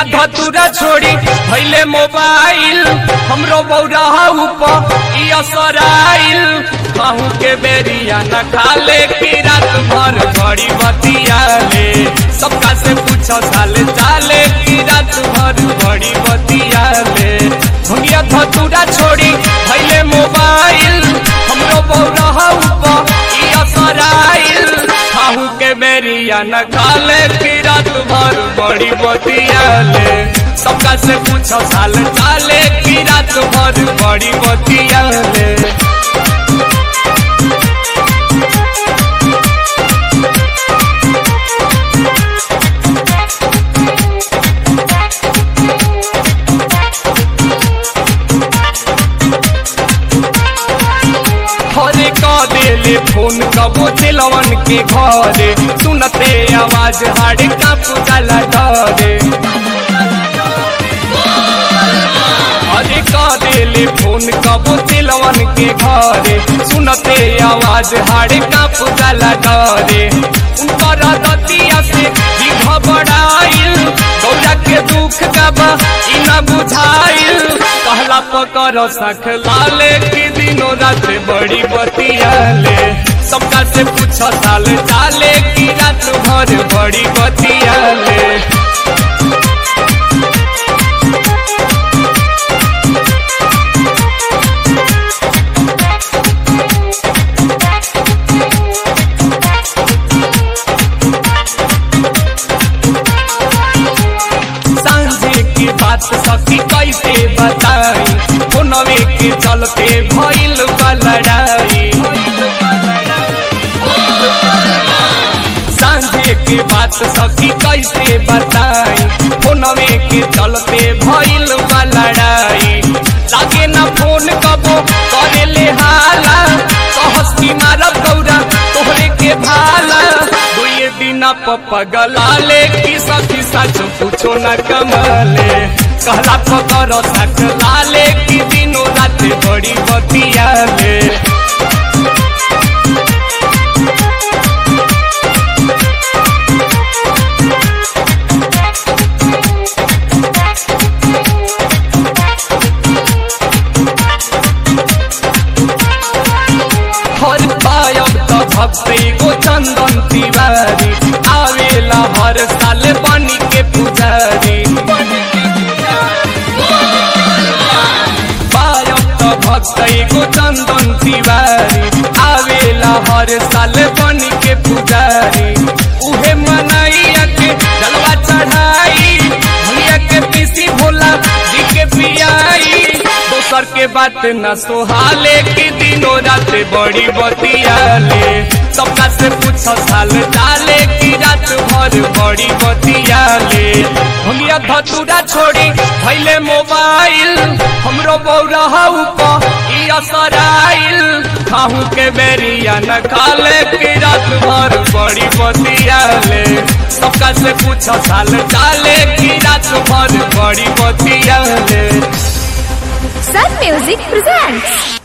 धतुरा छोड़ी भैले मोबाइल हमरो बौरा ऊपर ई असराइल कहूँ के बेरिया न खाले की रात भर बड़ी बतिया ले सबका से पूछो साल चाले की रात भर बड़ी बतिया ले भंगिया धतुरा छोड़ी भैले मोबाइल हमरो बौरा ऊपर ई असराइल कहूँ के बेरिया न खाले की रात भर बड़ी बतिया ले सबका से पूछो साल चाले की रात भर बड़ी बतिया ले हरे का देले फोन कबो दिलवन के घरे सुनते आवाज हाड़ का पुजला डरे हरे का देले फोन कबो दिलवन के घरे सुनते आवाज हाड़ का पुजला डरे उनकर दतिया से भी घबराइल गौरा के दुख का बा ई न बुझाइल कहला पकर सख लाले की दिनों रात बड़ी बतिया ले सबका से पूछो साल चाले की रात भर बड़ी बतिया ले सांझे की बात सखी कैसे बताई फोनवे के चलते भइल बा लड़ाई सांझे की बात सखी कैसे बताई फोनवे के चलते भइल बा लड़ाई लागे ना फोन कबो करे ले हाला कहस की मारब गौरा तोहरे के भाला दुए बिना पगला ले की सखी सच पूछो न कमले कहला पकर सख लाले की दिनों रात बड़ी बतिया ले हर पायब त भक्ति गो चंदन तिवारी आवेला हर साल बनी के पुजारी पायब त भक्ति गो चंदन तिवारी आवेला हर साल बनी के पुजारी उहे मनैया के जलवा चढ़ाई भैया के पीसी भोला जी के पियाई दोसर के बात न सोहाले की दिनों रात बड़ी बतिया ले सबका से पूछो साल डाले की रात भर बड़ी बतिया ले भंगिया धतुरा छोड़ी भैले मोबाइल हमरो बौरा ऊपर ई असराइल खाहू के बेरिया न खाले की रात भर बड़ी बतिया ले सबका से पूछो साल डाले की रात भर बड़ी बतिया ले Sun Music presents